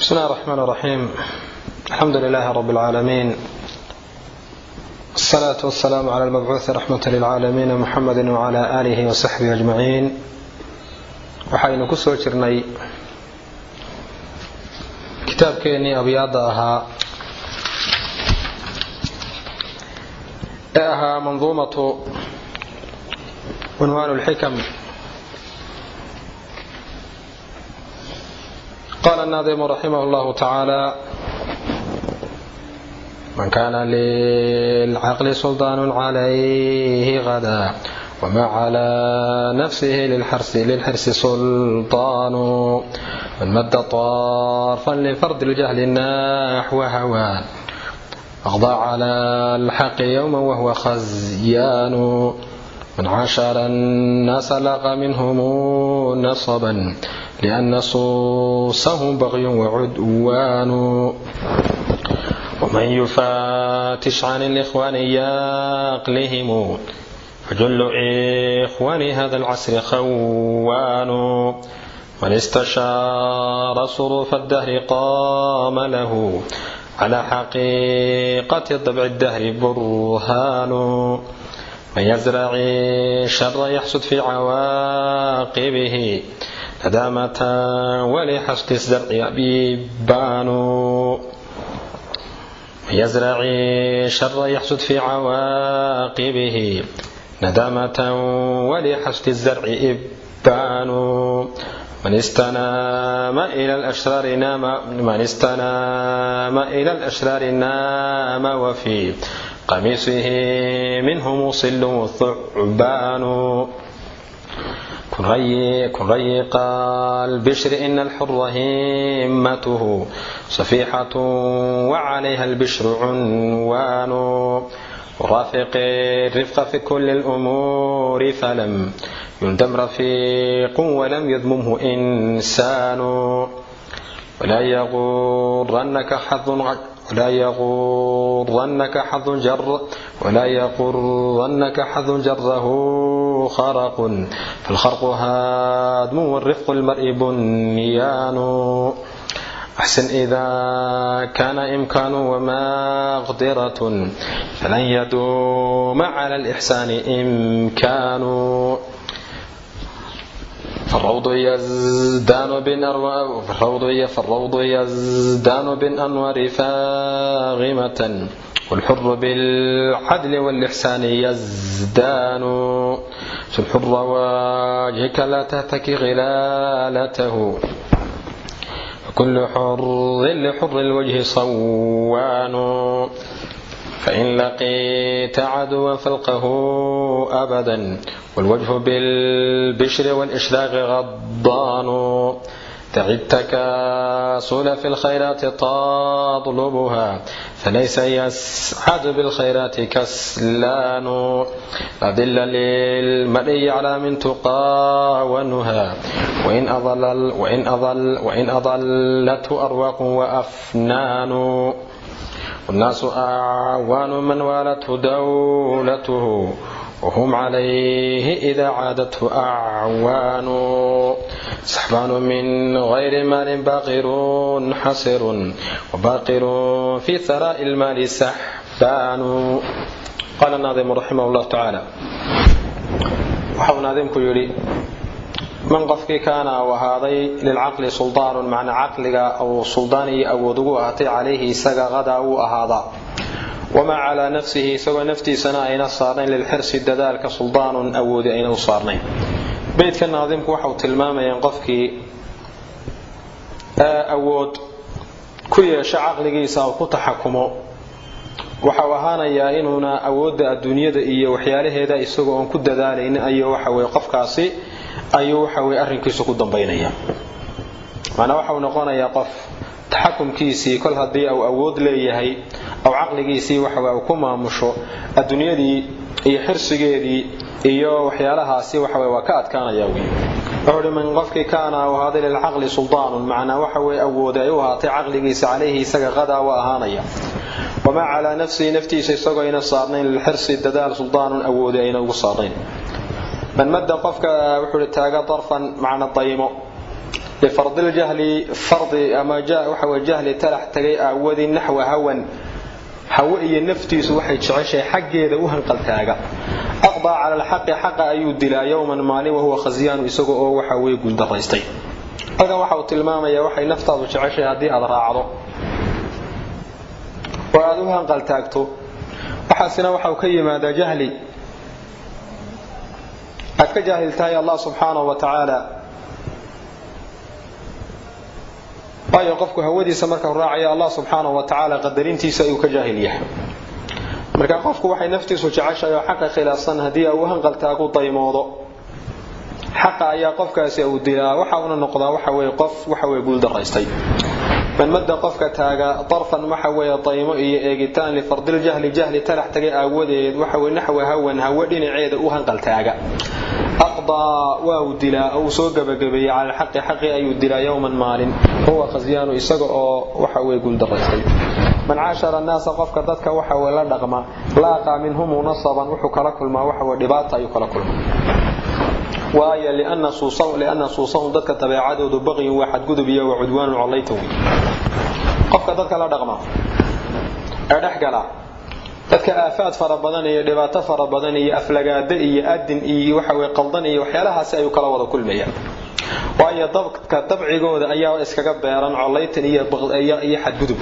بسم الله الرحمن الرحيم الحمد لله رب العالمين الصلاة والسلام على المبعوث رحمة للعالمين محمد وعلى آله وصحبه أجمعين waxaynu ku soo jirnay kitaabkeennii abyaada ahaa ee ahaa manduumatu cunwaan lxikam qaala الnaadimu raximah اllahu tacaala man kana lilcaqli sulطaan calayhi غada وما على نفسه للحرس للحرس سلطان من مد طرفا لفرد الجهل نحو هوان أغضى على الحق يوما وهو خزيان من عاشر الناس لقى منهم نصبا لأن صوصهم بغي وعدوان ومن يفاتش عن الإخوان يقلهم فجل إخوان هذا العصر خوان من استشار صروف الدهر قام له على حقيقة طبع الدهر برهان من يزرع الشر يحسد في عواقبه ندامة ولحسد الزرع بيبان من يزرع الشر يحسد في عواقبه ندامة ولحسد الزرع إبان من استنام إلى الأشرار نام من استنام إلى الأشرار نام وفي قميصه منهم صل وثعبان كن ري كن ريق البشر إن الحر همته صفيحة وعليها البشر عنوان ورافق الرفق في كل الأمور فلم يندم رفيق ولم يذممه إنسان ولا يغرنك حظ ولا يغرنك حظ جر ولا يغرنك حظ جره خرق فالخرق هادم والرفق المرء بنيان أحسن إذا كان إمكان ومقدرة فلن يدوم على الإحسان إمكان فالروض يزدان بالأنوار فالروض فالروض يزدان بالأنوار فاغمة والحر بالعدل والإحسان يزدان الحر وجهك لا تهتك غلالته كل حر لحر الوجه صوان فإن لقيت عدوا فالقه أبدا والوجه بالبشر والإشراق غضان دع التكاسل في الخيرات تطلبها فليس يسعد بالخيرات كسلان أذل للمرء على من تقى ونهى وإن أضل وإن أضل وإن أضلته أرواق وأفنان والناس أعوان من والته دولته وهم عليه إذا عادته أعوان سحبان من غير مال باقر حسر وباقر في ثراء المال سحبان قال الناظم رحمه الله تعالى waxau naadimku yidhi man qofkii kaana u ahaaday lilcaqli suldaanun macnaa caqliga uu suldaan iyo awood ugu ahaatay calayhi isaga qadaa wuu ahaadaa wamaa calaa nafsihi isagoo naftiisana ayna saarnayn lilxirsi dadaalka suldaanun awoodi ayna u saarnayn beydka naadimku waxau tilmaamayaan qofkii awood ku yeesho caqligiisa oo ku taxakumo waxau ahaanayaa inuuna awoodda adduunyada iyo waxyaalaheeda isagoo oon ku dadaalayn ayuu waxaweye qofkaasi ayuu waxaweye arrinkiisu ku dambaynaya macnaa waxau noqonayaa qof taxakumkiisii kol haddii uu awood leeyahay aw caqligiisii waxawe uu ku maamusho adduunyadii iyo xirsigeedii iyo waxyaalahaasi waxawe waa ka adkaanaya wy wuxuu hi man qofkii kaana u ahaaday lilcaqli suldaanun macnaa waxa weye awooda ay u ahaatay caqligiisa calayhi isaga qadaa wa ahaanaya wamaa calaa nafsihi naftiisa isagoo ayna saarnayn lilxirsi dadaal suldaanun awoodi ayna ugu saarnayn man madda qofka wuxuu hi taaga darfan macna daymo lifardiljahli fardi ama waxa wey jahli talax tagay aawadii naxwa hawan hawe iyo naftiisu waxay jeceshahay xaggeeda u hanqaltaaga aqdaa cala alxaqi xaqa ayuu dilaa yowman maalin wahuwa khasyaanu isaga oo waxa weye guuldaraystay halkan waxa uu tilmaamayaa waxay naftaadu jeceshahay haddii aad raacdo oo aad u hanqaltaagto waxaasina waxau ka yimaadaa jahli aad ka jaahil tahay allah subxaanahu wa tacaala waayo qofku hawadiisa markau raacaya allah subxaanahu wa tacaala qadarintiisa ayuu ka jaahil yahay marka qofku waxay naftiisu jeceshahay oo xaqa khilaafsan haddii au hanqaltaagu daymoodo xaqa ayaa qofkaasi uu dilaa waxa una noqdaa waxa weye qof waxa weye guuldaraystay manmada qofka taaga darfan waxa weeye daymo iyo eegitaan lifardiljahli jahli talax tagay aawadeed waxa weye naxwa hawan hawe dhinaceeda u hanqaltaaga aqdaa waa uu dilaa uu soo gabagabeeyey cala alxaqi xaqi ayuu dilaa yowman maalin huwa khasyaanu isaga oo waxa weye guuldaraystay man caashara annaasa qofka dadka waxa weye la dhaqma laaqaa minhumu nasaban wuxuu kala kulmaa waxa weye dhibaata ayuu kala kulmaa waayo liana suusahum dadka dabeecadoodu baqyin waa xadgudub iyo wa cudwaanu collayta wey qofka dadka la dhaqma ee dhex gala dadka aafaad fara badan iyo dhibaato fara badan iyo aflagaado iyo adin iyo waxaweye qaldan iyo waxyaalahaasi ayuu kala wada kulmaya waayo dabka dabcigooda ayaa iskaga beeran collaytan iyo xadgudub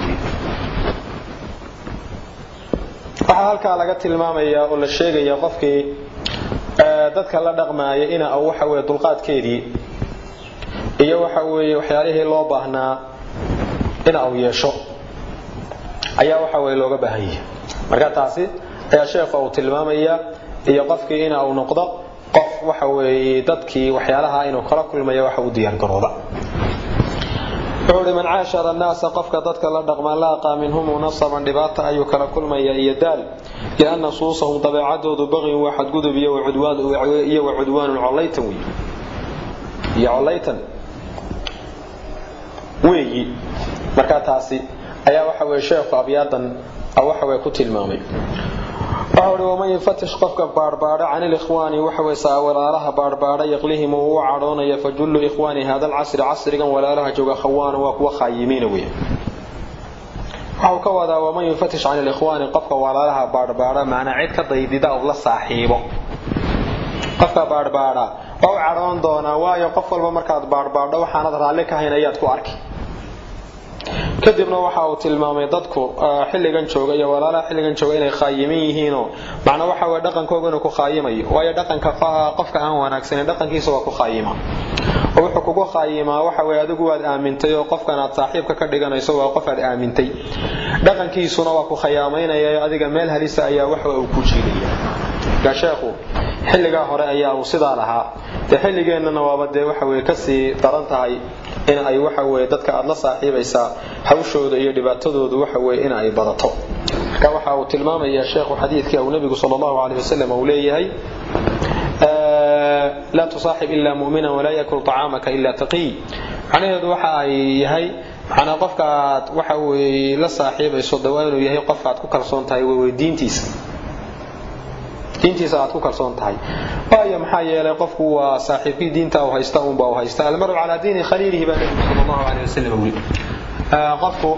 waxaa halkaa laga tilmaamayaa oo la sheegaya qofkii dadka la dhaqmaaya ina waxa weye dulqaadkeedii iyo waxa weeye waxyaalihii loo baahnaa ina uu yeesho ayaa waxa weye looga baahan yahay marka taasi ayaa sheekha uu tilmaamaya iyo qofkii ina uu noqdo qof waxa weeye dadkii waxyaalaha inuu kala kulmaya waxa u diyaargarooba wuxuu uhi man caashara annaasa qofka dadka la dhaqma laaqaa minhumu nasaban dhibaata ayuu kala kulmaya iyo daal lianna suusahum dabeecadoodu baqyin waa xadgudub iyo wa cudwaanun collaytan wey iyo collaytan weeyi markaa taasi ayaa waxa weye sheekhu abyaadan waxa weye ku tilmaamay waxa uhi waman yufatish qofka baadhbaadha can ilikhwaani waxaweye saa walaalaha baadhbaadha yaqlihim uu u cadhoonaya fajullu ikhwaani hada alcasri casrigan walaalaha jooga khawaana waa kuwa khaayimiina wey waxau ka wadaa waman yufatish can ilikhwaani qofka walaalaha baadhbaadha macnaa cid ka daydida ou la saaxiibo qofka baadhbaadha waa u cadhoon doonaa waayo qof walba markaad baadhbaadho waxaanad raalli ka hayn ayaad ku arki kadibna waxa uu tilmaamay dadku xilligan jooga iyo walaalaha xilligan jooga inay khaayimin yihiinoo macnaa waxa weye dhaqankooga inuu ku khaayimayo waayo dhaqanka qofka aan wanaagsanin dhaqankiisa waa ku khaayima oo wuxuu kugu khaayimaa waxa weye adigu waad aamintay oo qofkan aad saaxiibka ka dhiganayso waa qof aad aamintay dhaqankiisuna waa ku khayaamaynaya adiga meel halisa ayaa waxa uu ku jiidaya marka sheekhu xilligaa hore ayaa uu sidaa lahaa dee xilligeennana waaba dee waxa weye kasii daran tahay in ay waxa weye dadka aada la saaxiibaysaa hawshooda iyo dhibaatadoodu waxa weye in ay badato marka waxa uu tilmaamayaa sheekhu xadiidkii uu nabigu sal allahu aleyh wasalam uu leeyahay laa tusaaxib ilaa mu'mina walaa yakul طacaamaka ila taqiy macnaheedu waxa ay yahay macnaa qofka aad waxa weye la saaxiibayso de waa inuu yahay qof aad ku kalsoon tahay wewey diintiisa diintiisa aad ku kalsoon tahay waayo maxaa yeelay qofku waa saaxiibkii diinta u haysta unba u haysta almaru calaa diini khaliilihi baa nabigu sal allahu aleyh wasalam yiri qofku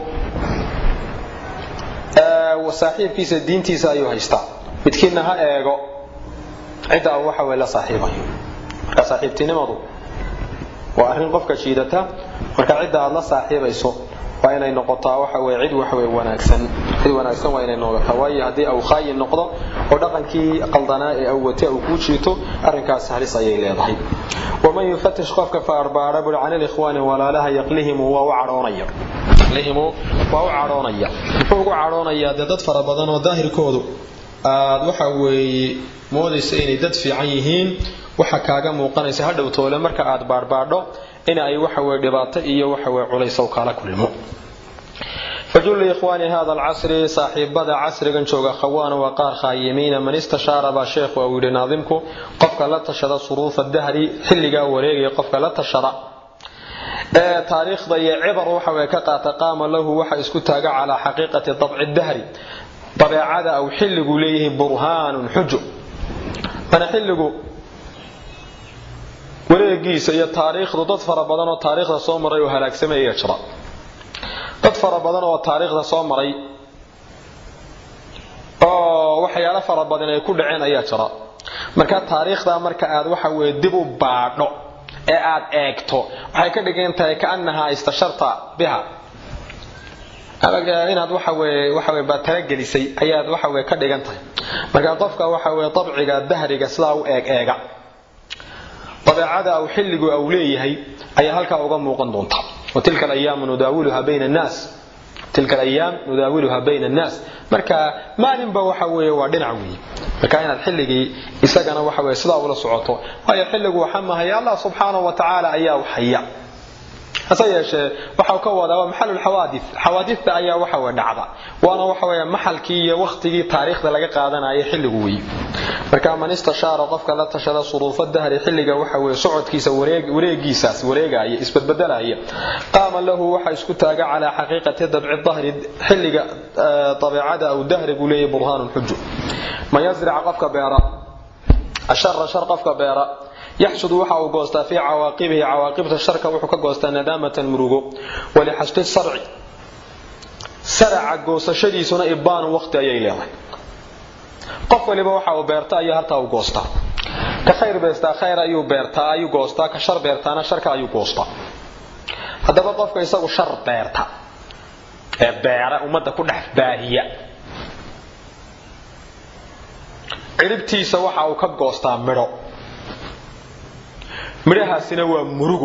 saaxiibkiisa diintiisa ayuu haystaa midkiina ha eego cidda uu waxa weye la saaxiibayo marka saaxiibtinimadu waa arrin qofka jiidata marka cidda aad la saaxiibayso waa inay noqotaa waxa weye cid waxwey wanaagsan cid wanaagsan waa inay noqotaa waayo haddii au khaayin noqdo oo dhaqankii qaldanaa ee au wate uu kuu jiito arrinkaas halis ayay leedahay waman yufatish qofka faarbaara buri can ilikhwaani walaalaha yaqlihimu waa u cadhoonaya yaqlihimu waa u cadhoonaya muxuu ugu cadhoonayaa dee dad fara badan oo daahirkoodu aad waxa weeye moodaysa inay dad fiican yihiin waxa kaaga muuqanaysa hadhow toole marka aad baadhbaadho in ay waxaweye dhibaato iyo waxaweye culaysow kala kulmo fajullu ikhwaani hada alcasri saaxiibada casrigan jooga khawaana waa qaar khaayimiina man istashaara baa sheekhu uu yidhi naadimku qofka la tashada suruufa dahri xilligaa wareegaya qofka la tashada ee taariikhda iyo cibar waxaweye ka qaata qaama lahu waxa isku taaga calaa xaqiiqati dabci dahri dabeecada au xilligu leeyahay burhaanun xujo mana xilligu wareegiisa iyo taariikhdu dad fara badan oo taariikhda soo maray oo halaagsamaya jira dad fara badan oo taariikhda soo maray oo waxyaalo fara badan ay ku dhaceen ayaa jira marka taariikhda marka aad waxa weye dib u baadho ee aad eegto waxay ka dhigan tahay kaanahaa istasharta biha inaad waxaweye waxawe baad talagelisay ayaad waxaweye ka dhigan tahay marka qofka waxa weye dabciga dahriga sidaa u eeg eega dabeecada aw xilligu au leeyahay ayaa halkaa uga muuqan doonta wa tilka alayaamu nudaawiluha bayna annaas tilka alayaam nudaawiluha bayna annaas marka maalinba waxa weeye waa dhinac weeye marka inaad xilligii isagana waxa weye sidaa ula socoto waayo xilligu waxa mahaya allah subxaanahu wa tacaala ayaa haya hase yeeshee waxau ka wadaa waa maxalulxawaadith xawaadithta ayaa waxa weye dhacda waana waxa weeye maxalkii iyo wakhtigii taariikhda laga qaadanaya xilligu weeye marka man istashaara qofka la tashada suruufa dahri xilliga waxa weye socodkiisa wareegiisaas wareegaya isbadbedelaya qaama lahu waxa isku taaga calaa xaqiiqati dabci dahri xilliga dabeecada aw dahrigu leeyahy burhaanun xujo man yazric qofka beera ashara shar qofka beera yaxsud waxa uu goostaa fii cawaaqibihi cawaaqibta sharka wuxuu ka goostaa nadaamatan murugo walixashdi sarci saraca goosashadiisuna ibaanu waqti ayay leedahay qof waliba waxa uu beerta ayuu hartaa u goostaa ka khayr beestaa khayr ayuu beertaa ayuu goostaa ka shar beertaana sharka ayuu goostaa haddaba qofka isagu shar beerta ee beera ummadda ku dhex baahiya ciribtiisa waxa uu ka goostaa midho midhahaasina waa murugo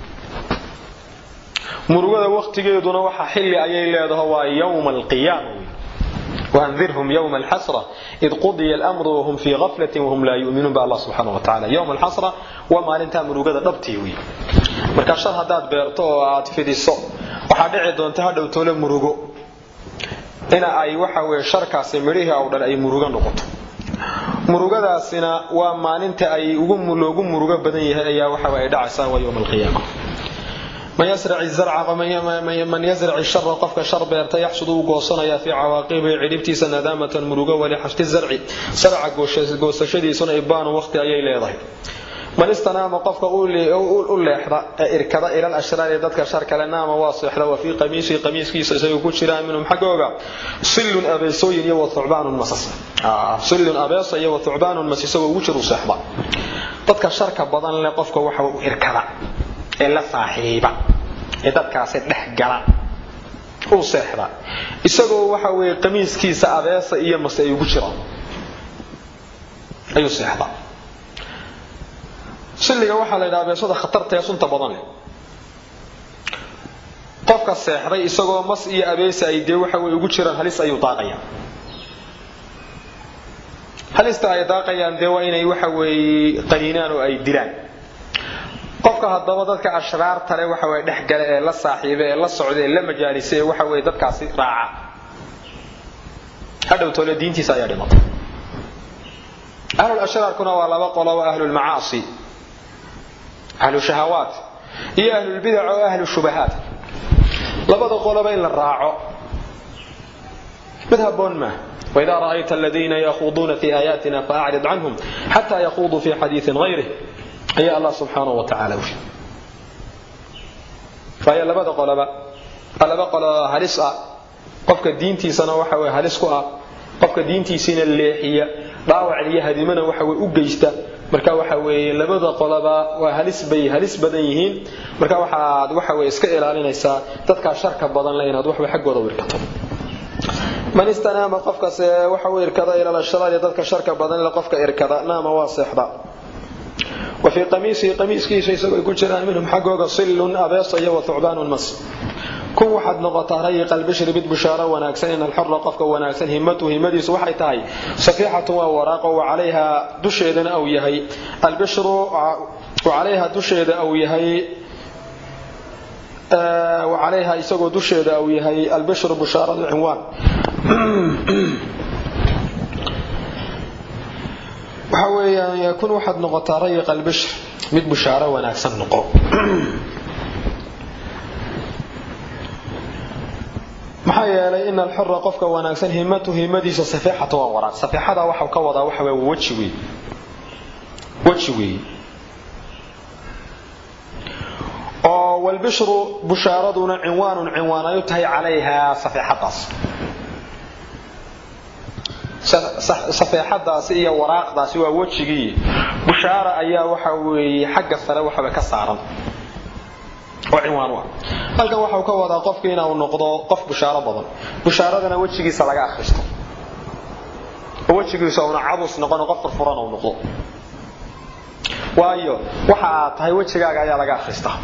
murugada waktigeeduna waxa xilli ayay leedaho waa yowma alqiyaama waandirhum yowma alxasra id qudiya almru wahum fii gaflatin wahum laa yuminuun ba allah subxaana wa tacala yowma alxasra waa maalintaa murugada dhabtii wey marka shar haddaad beerto oo aad fidiso waxaa dhici doonta hadhow toole murugo ina ay waxa weye sharkaasi midhihii aw dhan ay murugo noqoto murugadaasina waa maalinta ay loogu murugo badan yahay ayaa waxa ay dhacaysaa waa yowma alqiyaama man yazrac shara qofka shar beerta yaxsud uu goosanaya fii cawaaqibihi cidhibtiisa nadaamatan murugo walixashti zarci sarca goosashadiisuna ibaanu waqti ayay leedahay man istanaama qofka u leexda ee irkada ilal ashraari dadka shar kale naama waa seexda wa fii qamiisihi qamiiskiisa isagoo ku jiraa minhum xaggooga sillun abeesooyin iyo wathucbaanun masas sillun abeesa iyo wathucbaanun mas isagoo ugu jiru seexda dadka sharka badan leh qofka waxa u irkada ee la saaxiiba ee dadkaasi dhex gala uu seexda isagoo waxa weeye qamiiskiisa abeesa iyo mase ay ugu jiraan ayuu seexda silliga waxaa la yidhaha beesada khatarta ee sunta badan leh qofka seexday isagoo mas iyo abeesa ay dee waxa weye ugu jiraan halis ayuu daaqaya halista ay daaqayaan dee waa inay waxa weeye qaniinaan oo ay dilaan qofka haddaba dadka ashraarta le waxa weye dhex gale ee la saaxiiba ee la socda ee la majaalisa ee waxa weye dadkaasi raaca hadhow toole diintiisa ayaa dhimatay ahlul ashraarkuna waa laba qolo waa ahlulmacaasi ahlu shahawaat iyo ahlulbidac oo ahlu shubahaat labada qoloba in la raaco mid haboon maaha waidaa ra'ayta aladiina yakhuuduuna fi aayaatina faacrid canhum xataa yakhuduu fi xadiiin gayrih ayaa allah subxaanahu wa tacaala uhi waayo labada qoloba waa laba qolo halis ah qofka diintiisana waxa weye halis ku ah qofka diintiisiina leexiya dhaawac iyo hadimana waxa weye u geysta marka waxa weeye labada qoloba waa halis bay halis badan yihiin marka waxaad waxa weye iska ilaalinaysaa dadkaa sharka badan le inaad waxba xaggooda wirkato man istanaama qofkas waxa u irkada ilal ashraari dadka sharka badan le qofka irkada naama waa seexda wa fii qamiisihi qamiiskiisa isagoo ku jiraan minhum xaggooga sillun abeesa iyo wa thucbaanun mas kun waxaad noqotaa rayiq albishri mid bushaaro wanaagsan in alxora qofka wanaagsan himatu himadiisu waxay tahay safiixatun waa waraaqo wacalayha dusheedana au yahay albishru wacalayha dusheeda au yahay wacalayha isagoo dusheeda au yahay albishru bushaaradu cinwaan waxa weeyaan kun waxaad noqotaa rayiq albishr mid bushaaro wanaagsan noqo maxaa yeelay in alxura qofka wanaagsan himatu himadiisa safixata waa waraaq safixada waxau ka wadaa waxa wey weji wey weji wey walbishru bushaaraduna cinwaanun cinwaan ay u tahay calayhaa safeexadaas safeexadaasi iyo waraaqdaasi waa wejigii bushaara ayaa waxa weeye xagga sare waxaba ka saaran oo cinwaan u ah halkan waxau ka wadaa qofku inuu noqdo qof bushaaro badan bushaaradana wejigiisa laga akhristo oo wejigiisa una cabus noqono qof furfuran uu noqdo waayo waxa aad tahay wejigaaga ayaa laga akhristaa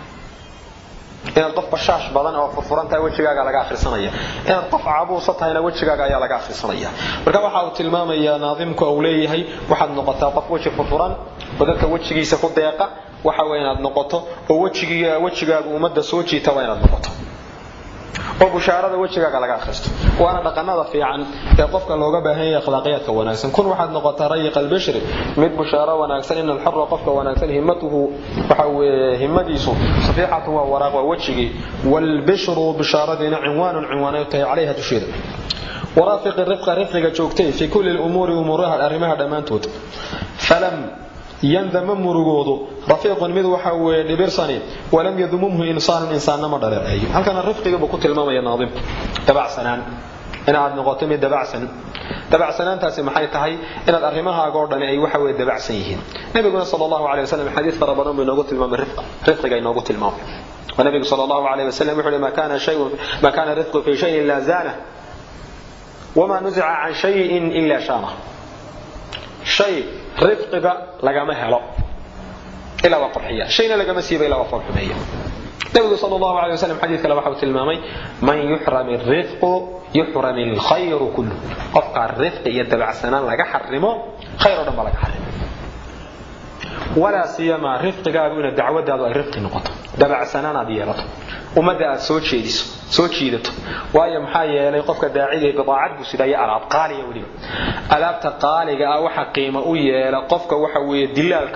inaad qof bashaash badan oo furfuran tahay wejigaaga laga akhrisanaya inaad qof cabuusa tahayna wejigaaga ayaa laga akhrisanaya marka waxa uu tilmaamayaa naadimku uu leeyahay waxaad noqotaa qof weji furfuran oo dadka wejigiisa ku deeqa waxa way inaad noqoto oo wejigaagu ummadda soo jiita waa inaad noqoto oo bushaarada wejigaaga laga akhristo waana dhaqanada fiican ee qofka looga baahan yahay akhlaaqiyaadka wanaagsan kun waxaad noqotaa rayiq albishri mid bushaaro wanaagsan in alxura qofka wanaagsan himmatuhu waxa weeye himmadiisu safiixatu waa waraaq waa wejigii walbishru bishaaradiina cinwaanun cinwaanay tahay calayha dusheeda waraafiqi rifqa rifqiga joogtay fii kulli lumuuri umuuraha arrimaha dhammaantood falam yandama murugoodu rafiiqun mid waxa weeye dhibirsani walam yadumumhu insaanun insaanna ma dhaleeceeyo halkana rifqigabuu ku tilmaamaya naadimku dabacsanaan inaad noqoto mid dabacsan dabacsanaantaasi maxay tahay inaad arrimahaaga oo dhani ay waxa weye dabacsan yihiin nabiguna sal allahu alay wasalam xadiis fara badan buu inoogu tilmaamay rifqa rifqiga inoogu tilmaamay ونبي صلى الله عليه وسلم يقول ما كان شيء ما كان رزق في شيء إلا زانه وما نزع عن شيء إلا شانه شيء rifqiga lagama helo ilaa waa qurxiya shayna lagama siiba ilaa waa foolxumeeya nabigu sal allahu alay wasalam xadiid kale waxa uu tilmaamay man yuxram irifqu yuxram alkhayru kullu qofkaa rifqi iyo dabacsanaan laga xarimo khayr oo dhan ba laga xarimo walaa siyamaa rifqigaagu ina dacwadaadu ay rifqi noqoto dabacsanaan aad yeelato ummadda aad soo jeediso soo jiidato waayo maxaa yeelay qofka daaciga bidaacad buu sidaya alaab qaaliya weliba alaabta qaaliga ah waxa qiimo u yeela qofka waxa weeye dilaalka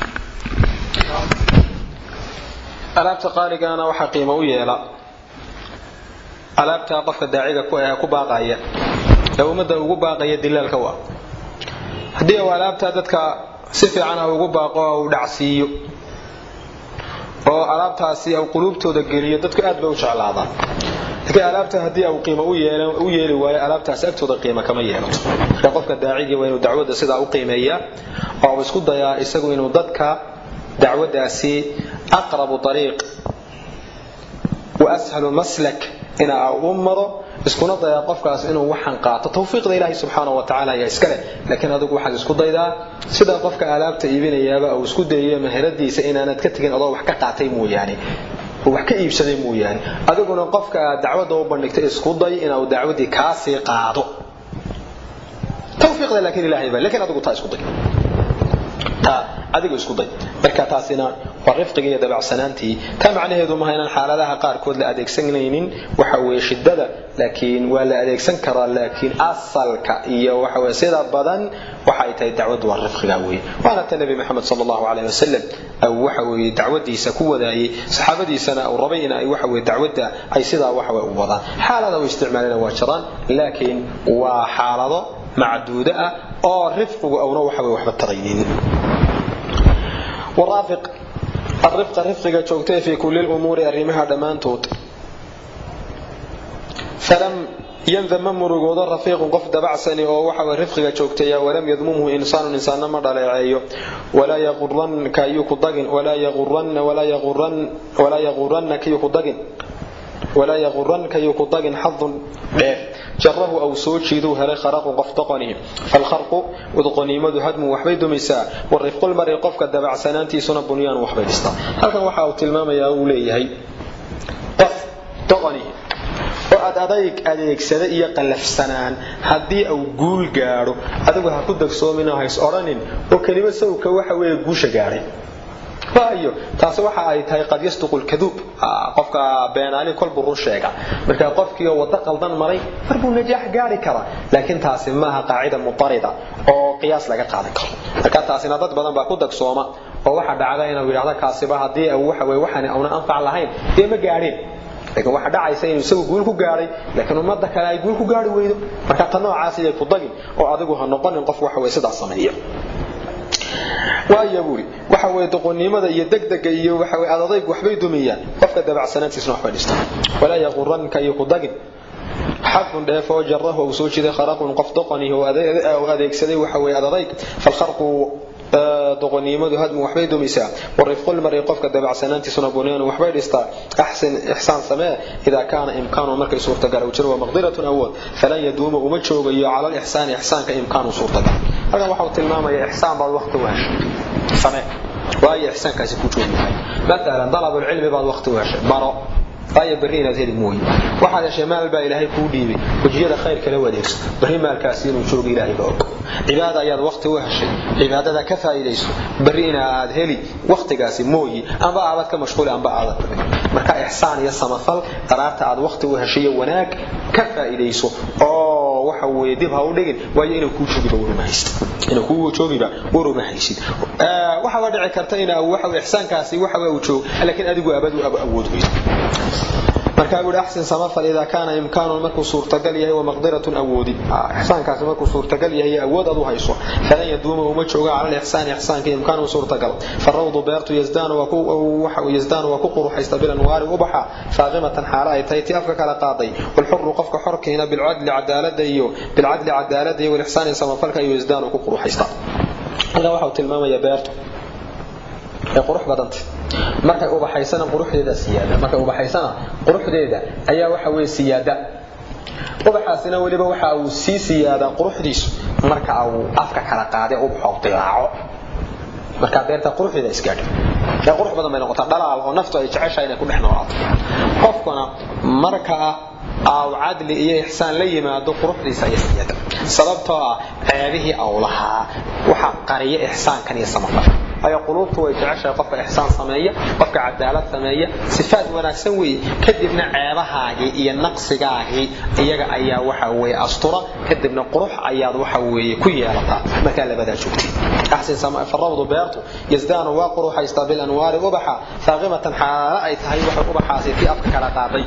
alaabta qaaligaana waxa qiimo u yeela alaabta qofka daaciga ku baaqaya ee ummadda ugu baaqaya dilaalka waa haddii uu alaabta dadka si fiican a ugu baaqo uu dhacsiiyo oo alaabtaasi u quluubtooda geliyo dadku aad bay u jeclaadaan laakiin alaabta haddii u qiimo u yeeli waayo alaabtaasi agtooda qiimo kama yeelato marka qofka daacigii waa inuu dacwadda sidaa u qiimeeyaa oo uu isku dayaa isagu inuu dadka dacwaddaasi aqrabu ariiq wa ashalu maslak ina u maro iskuna dayaa qofkaas inuu waxaan qaato tawfiiqda ilaahay subxaana wa tacala ayaa iska leh laakiin adigu waxaad isku daydaa sida qofka alaabta iibinayaaba uu isku dayayo maheradiisa inaanad ka tegin adoo wax ka qaatay mooyaane wax ka iibsaday mooyaane adiguna qofka aad dacwadda u bandhigtay isku day inuu dacwaddii kaasii qaado tawfiiqda laakiin ilaahay baa laakiin adigu taa isku day taa adigu isku day marka taasina waa rifqiga iyo dabacsanaantii taa macnaheedu maaha inaan xaaladaha qaarkood la adeegsanaynin waxa weeye shidada laakiin waa la adeegsan karaa laakiin asalka iyo waxa weye sida badan waxa ay tahay dacwaddu waa rifqiga weeye waana ta nebi maxamed sala allahu calayh wasalam au waxa weeye dacwadiisa ku wadaayey saxaabadiisana uu rabay in ay waxa weye dacwadda ay sidaa waxa weye u wadaan xaalada u isticmaalina waa jiraan laakiin waa xaalado macduudo ah oo rifqigu auna waxa weye waxba taraynin waraafiq arifqa rifqiga joogtay fii kulli lumuuri arrimaha dhammaantood falam yandama murugoodo rafiiqun qof dabacsani oo waxa rifqiga joogtaya walam yadmumhu insaanun insaanna ma dhaleeceeyo walaa yaquranka yuu ku dagin walaa yaquranaka yuu ku dagin walaa yaquranka yuu ku dagin xadun dheer jarahu aw soo jiiduu helay kharaqun qof doqonihi falkharqu udqoniimadu hadmu waxbay dumaysaa warifqulmari qofka dabacsanaantiisuna bunyaan waxbay dhistaa halkan waxa uu tilmaamayaa uu leeyahay qof doqonihi oo ad adayg adeegsada iyo qallafsanaan haddii uu guul gaadho adigu ha ku dagsoominoo hays odhanin oo kelimo sawka waxa weeye guusha gaadhay waayo taasi waxa ay tahay qad yasduqu lkaduub qofka beenaali kolbuu run sheega marka qofkiioo waddo qaldan maray marbuu najaax gaari karaa laakiin taasi maaha qaacida mutarida oo qiyaas laga qaadan karo marka taasina dad badan baa ku dagsooma oo waxa dhacda inuu yidhahdo kaasiba haddii waxa weye waxaan auna anfac lahayn dee ma gaadheen laakiin waxa dhacaysa inuu isagu guul ku gaadhay laakiin ummadda kale ay guul ku gaari weydo marka ta noocaas iyay ku dagin oo adigu ha noqonin qof waxa weye sidaas sameeya waaya buuri waxa weye doqonnimada iyo degdega iyo waxa weye adadayg waxbay dumiyaan qofka dabacsanaantiisna waxbay dhistaan walaa yaquranka iyo ku dagin xadun dheef oo jarahu uu soo jiday kharaqun qof doqonihi oo adeegsaday waxa weye adadayg falkharqu doqonnimadu hadmu waxbay dumisaa warifqulmari qofka dabacsanaantiisuna bunyaanu waxbay dhistaa axsin ixsaan samee idaa kaana imkaanu markay suurtagal u jiro wamaqdiratun awood falan yaduuma uma joogayo cala lixsaani ixsaanka imkaanu suurtagal halkan waxa uu tilmaamaya ixsaan baad waqti u heshay samee waayo ixsaankaasi ku joogi mahay maalan dalabulcilmi baad waqti u heshay baro waayo berri inaad heli mooye waxaad heshay maal baa ilaahay kuu dhiibay wejiyada khayr kala wadeegso berri maalkaasi inuu joogo ilaahay baa og cibaada ayaad waqti u heshay cibaadada ka faa'iidayso berri inaad heli waqtigaasi mooye amba aabad ka mashquuli amba aadad marka ixsaan iyo samafal daraarta aad waqti u heshay iyo wanaag ka faa'iidayso oo waxa weeye dib ha u dhigin waayo inuu kuu joogiba waruma haysid inuu kuu joogiba waruma haysid waxaa dhici karta in waxa ixsaankaasi waxa uu joogo laakiin adigu abad u awood weydo markaa buuhi axsin samafal idaa kaana imkaanun markuu suurtagal yahay wamaqdiratun awoodi ixsaankaasi markuu suurtagal yahay awood ad u hayso falan yaduuma uma jooga cala lixsaani ixsaanka imkaanu suurtagal farawdu beertu yazdaanu waa ku quruxaysta bilanwaari ubaxa faaqimatan xaalo ay tahay tii afka kala qaaday walxuru qofka xorkiina bilcadli cadaalada iyo bilcadli cadaalada iyo walixsaani samafalka iyo yazdaanu ku quruxaysta halkan waxa uu tilmaamaya beertu ee qurux badanta markay ubaxaysana quruxdeeda siyaada markay ubaxaysana quruxdeeda ayaa waxa weeye siyaada ubaxaasina weliba waxa uu sii siyaadaa quruxdiisu marka uu afka kala qaade ubaxo dilaaco marka beerta quruxdeeda isgaadha ee qurux badan bay noqotaa dhalaal oo naftu ay jeceshahay inay ku dhex noolaato qofkuna marka aw cadli iyo ixsaan la yimaado quruxdiisa ayaa siyaada sababtoo ah ceebihii aw lahaa waxaa qariya ixsaankan iyo samafalka ayo quluubtu way jeceshahay qofka ixsaan sameeya qofka cadaalad sameeya sifaad wanaagsan weeye kadibna ceebahaagii iyo naqsigaagii iyaga ayaa waxa weeye astura kadibna qurux ayaad waxa weeye ku yeelataa markaa labadaa joogtay axsin farawdu beertu yazdaanu waa quruxaystaa bilanwaari ubaxa faaqimatan xaalo ay tahay waxa ubaxaasi tii afka kala qaaday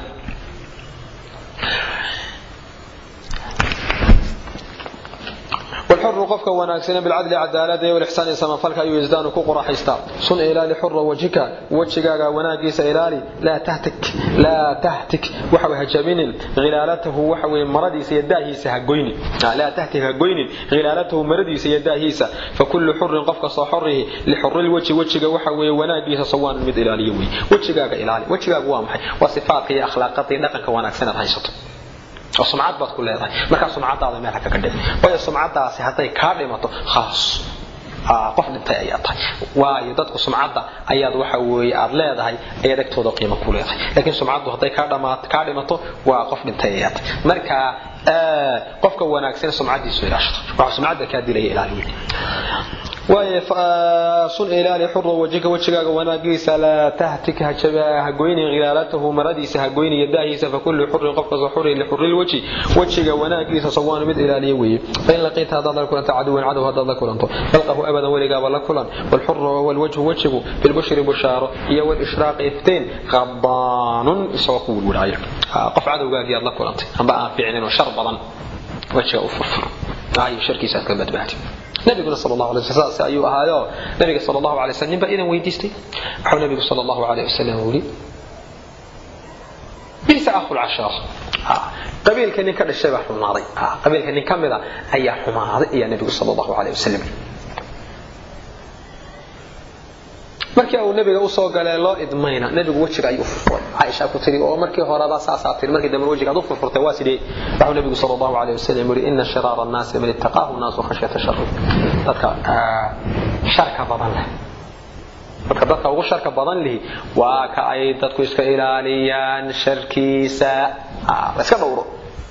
والحر قفك وناكسنا بالعدل عدالة والإحسان سمفلك أيو يزدان كقرى حيستا صن إلالي حر وجهك وجهك وناقيس إلالي لا تهتك لا تهتك وحوي هجمين غلالته وحوي مردي سيداه سهقوين لا تهتك هقوين غلالته مردي سيداه فكل حر قفك صحره لحر الوجه وجهك وحوي وناقيس صوان مد إلالي وي وجهك إلالي وجهك وامحي وصفاتك أخلاقك نقنك وناكسنا حيستا oo sumcad baad ku leedahay markaa sumcadaada meel haka ka dhif waayo sumcadaasi hadday kaa dhimato khaas qof dhintay ayaa tahay waayo dadku sumcadda ayaad waxa weeye aad leedahay ayaad agtooda qiimo ku leedahay laakiin sumcaddu hadday kaa dhimato waa qof dhintay ayaa tahay marka qofka wanaagsan sumcadiisu ilaashado waxa sumcadda kaa dilaya ilaaliya waaye sun ilaali xurra wajhika wajigaaga wanaagiisa laa tahtik hagoyni khilaalatahu maradiisa hagoyni yadaahiisa fakullu xurrin qof kastoo xurri lixurri lwajhi wajiga wanaagiisa sawaanu mid ilaaliya weeye fain laqiita haddaad la kulanta caduwan cadow haddaad la kulanto falqahu abadan weligaaba la kulan walxurru walwajhu wajigu bilbushri bushaaro iyo walishraaqi iftiin qadaanun isagoo ku wilwilcaya qof cadowgaagii aad la kulantay amba aan fiicnin oo shar badan wajiga u furfur ayo sharkiisa aad ka badbaadi nabiguna sal allahu alay wasallam saas ayuu ahaayo nabiga sal allahu alay wasallam ninbaa idan weydiistay wuxuu nabigu sal allahu alayh wasallam yidhi bisa akhul cashaar qabiilka nin ka dhashay baa xumaaday qabiilka nin ka mida ayaa xumaaday ayaa nabigu sal allahu alayh wasallam markii uu nabiga usoo galee loo idmayna nabigu wejiga ayuu furfuray caaisha ku tiri oo markii horeba saasaa tiri markii dambe wejiga aad u furfurtay waa sidee wuxuu nabigu sal allahu alayh wasalam yidhi ina shiraara annaasi man ittaqaahu nnaasu khashyata shari dadka sharka badan leh marka dadka ugu sharka badan lihi waa ka ay dadku iska ilaaliyaan sharkiisa la iska dhowro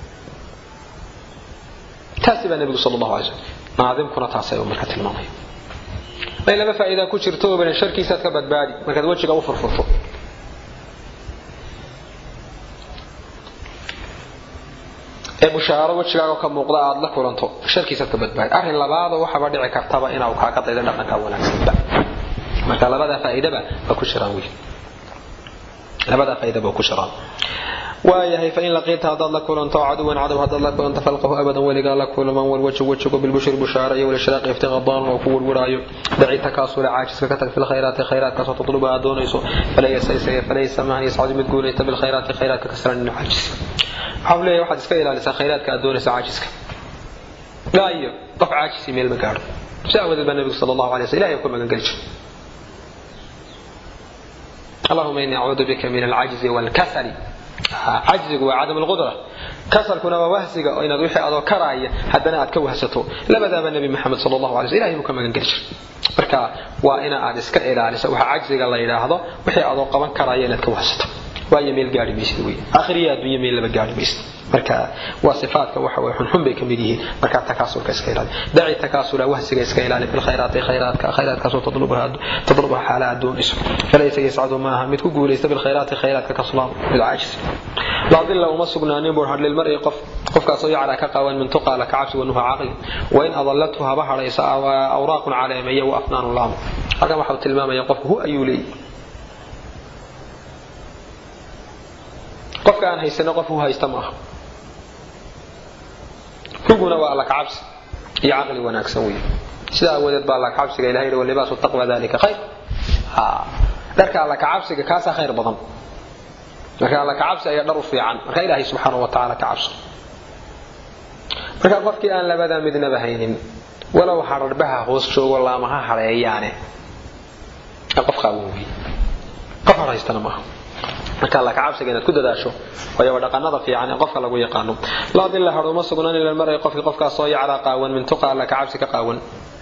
taasi baa nabigu sal allahu alay slam naadimkuna taasay marka tilmaamaya may laba faa'iida ku jirto oo badan sharkiisaad ka badbaadi markaad wejiga u furfurto ee bushaaro wejigaaga ka muuqda aad la kulanto sharkiisaad ka badbaadi arrin labaada waxaba dhici kartaba inuu kaaga daydo dhaqanka wanaagsanba marka labada faa'iidaba waa ku jiraan wiil labada faa'iidaba waa ku jiraan waayahay fain laqiita haddaad la kulanto caduwan cadow haddaad la kulanto falqahu abadan weligaa la kulman walwajhu wajhigu bilbushri bushaara iyo walishraaqi iftiqadaan oo ku warwaraayo daci takaasula caajiska ka tag fi lkhayraati khayraatkaasoo tatluba aad doonayso falaysa mahan yascadu mid guulaysta bilkhayraati khayraadka kasran caajis waxaa leeyahay waxaad iska ilaalisaa khayraadka aad doonaysa caajiska gaayo qof caajisi meel ma gaadho si aawadeed baa nabigu sal allahu alay sl ilahay ku magan geli jiray allahuma inii acuudu bika min alcajzi waalkasali cajzigu waa cadam alqudra kasalkuna waa wahsiga oo inaad wixii adoo karaaya haddana aad ka wahsato labadaaba nebi maxamed sal allahu alay sl ilahay buu ka magan geli jiray marka waa ina aad iska ilaaliso waxa cajziga la yidhaahdo wixii adoo qaban karaaya inaad ka wahsato waayo meel gaari maysid wey akhriya adduunya meel laba gaari maysid marka waa sifaadka waxa way xunxun bay ka mid yihiin marka takaasulka iska ilaali daci takaasula wahsiga iska ilaali fi lkhayraati khayraadka khayraadkaasoo tadlubaha xaala aad doonayso falaysa yascadu maaha mid ku guulaysta bilkhayraati khayraadka kaslaan mid caajis laa dilla uma sugnaanin buu hadh lilmar'i qof qofkaasoo yaclaa ka qawan min tuqaa laka cabsi wanuha caqli wain adallathu haba hadhaysa awraaqun caleemeeya wa afnaanu laamo halkan waxau tilmaamaya qofku hu ayuu leeyahy qofka aan haysano qof hu haysta maaha huguna waa alla kacabsi iyo caqli wanaagsan wey sidaa awadeed baa alla kacabsiga ilahay yidhi walibaasu taqwa dalika khayr dharka alla kacabsiga kaasaa khayr badan marka alla kacabsi ayaa dhar u fiican marka ilaahay subxaana wa tacaala ka cabso marka qofkii aan labadaa midnaba haynin walow hadharbaha hoos joogo laamaha hadheeyaane qof qaawan wey qof har haystana maaha marka alla kacabsiga inaad ku dadaasho waayo dhaqanada fiican ee qofka lagu yaqaano laa dilla hadh uma sugnaan ila maray qofkii qofkaas soo yacraa qaawan min tuqa alla kacabsi ka qaawan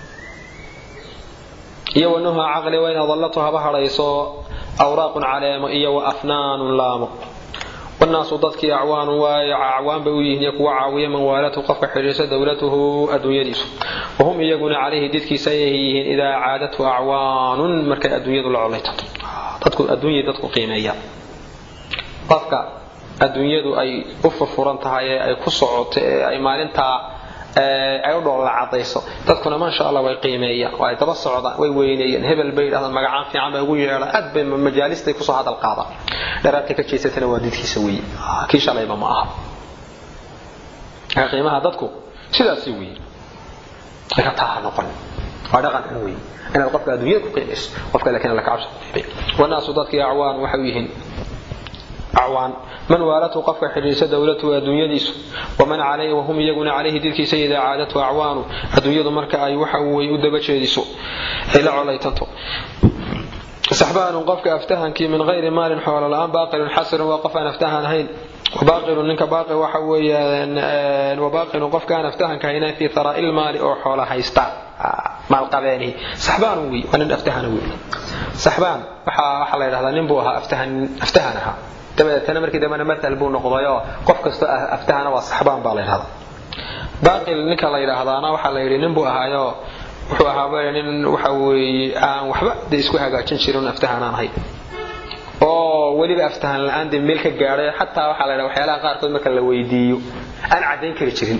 iyo wanuha caqli wayn adallatu haba hadhayso awraaqun caleemo iyo wa afnaanun laamo wanaasu dadkii acwaanun waayo acwaan bay u yihiin iyo kuwa caawiya man waalatu qofka xidhiirsa dowlatuhu adduunyadiisu wahum iyaguna calayhi didkiisa ayay yihiin idaa caadatu acwaanun markay adduunyadu la colaytato dadku adduunyay dadku qiimeeyaan qofka adduunyadu ay u furfuran tahay ee ay ku socoto ee ay maalintaa ay u dhoolla cadayso dadkuna maasha allah way qiimeeyaan oo ay daba socdaan way weyneeyaan hebel bay yidhahdaan magacaan fiican bay ugu yeedhaan aad bay majaalistay kusoo hadal qaadaan dharaadka ka jeesatana waa didkiisa weeye kii shalayba ma aha marka qiimaha dadku sidaasi weeye marka taa ha noqon waa dhaqan xun weeye inaad qofka adduunyada ku qiimayso qofka laakiin alla kacabsi ku qiimay wanaasu dadkii acwaan waxay u yihiin acwaan man waalatu qofka xidhiirsa dowlatuhu adduunyadiisu waman calayhi wahum iyaguna calayhi didkiisa idaa caadatu acwaanu adduunyadu marka ay waxa way u daba jeediso ay la colaytanto saxbaanun qofka aftahankii min hayri maalin xoolo la-aan baaqilun xasirun waa qof aan aftahan ahayn wabaaqilun ninka baaqi waxa weeyaan wabaaqilun qofka aan aftahanka haynayn fii tharaa'i lmaali oo xoola haysta maalqabeenihi saxbaanun wey waa nin aftahana wey saxbaan waxaa waxaa la yidhahdaa nin buu ahaa aftahan aftahan ahaa dabadeetana markii dambena matal buu noqdayoo qof kastoo aftahana waa saxbaan baa la yidhahdaa baaqil ninka la yidhaahdaana waxaa la yidhi nin buu ahaayo wuxuu ahaa nin waxa weeye aan waxba de isku hagaajin jirin aftahan aan ahay oo weliba aftahan la-aan de meel ka gaadhay xataa waxaa la yidhaha waxyaalaha qaarkood marka la weydiiyo aan caddayn kari jirin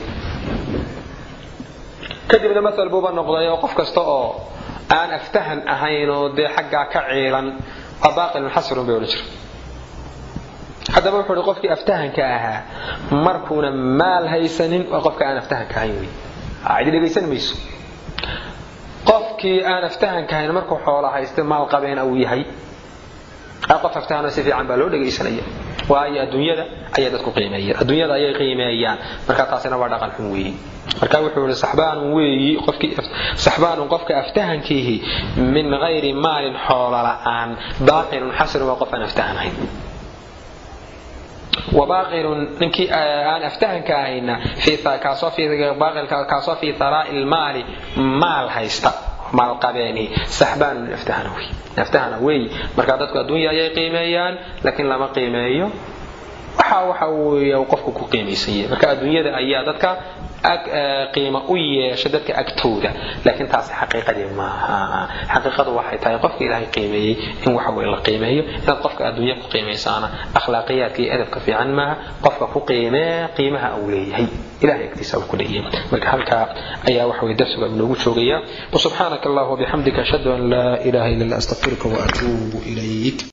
kadibna matal buuba noqday oo qof kasta oo aan aftahan ahayn oo dee xaggaa ka ciilan waa baaqilun xasirun bay odhan jira haddaba wuxuu hi qofkii aftahanka ahaa markuuna maal haysanin waa qofka aan aftahanka ahayn wey cidi dhegaysan mayso qofkii aan aftahanka ahayn markuu xoola haysta maal qabeena uu yahay qof aftahano si fiican baa loo dhegaysanaya waayo adduunyada ayay dadku qiimeeyaan adduunyada ayay qiimeeyaan marka taasina waa dhaqan xun weeye marka wuxuu yihi saxbaanun weeyi qofkii saxbaanun qofka aftahankiihi min gayri maalin xoola la-aan baaqilun xasirun waa qof aan aftahan ahayn wabaaqilun ninkii aan aftahanka ahayna kaasoo fii tharaa'i lmaali maal haysta maalqabeeni saxbaanun aftahana wey aftahana wey marka dadku adduunya ayay qiimeeyaan laakiin lama qiimeeyo waxa waxa weeye qofku ku qiimaysan yahay marka adduunyada ayaa dadka qiimo u yeesha dadka agtooda laakiin taasi xaqiiqadii maaha xaqiiqadu waxay tahay qofka ilaahay qiimeeyey in waxa weye la qiimeeyo inaad qofka adduunya ku qiimaysaana akhlaaqiyaadka iyo edabka fiican maaha qofka ku qiimee qiimaha uu leeyahay ilahay agtiisa uu ku leeyahay marka halkaa ayaa waxa weye darsiga inoogu joogaya wasubxaanaka allah wabixamdika ashhadu an laa ilaha illa anta astaghfiruka waatuubu ilayk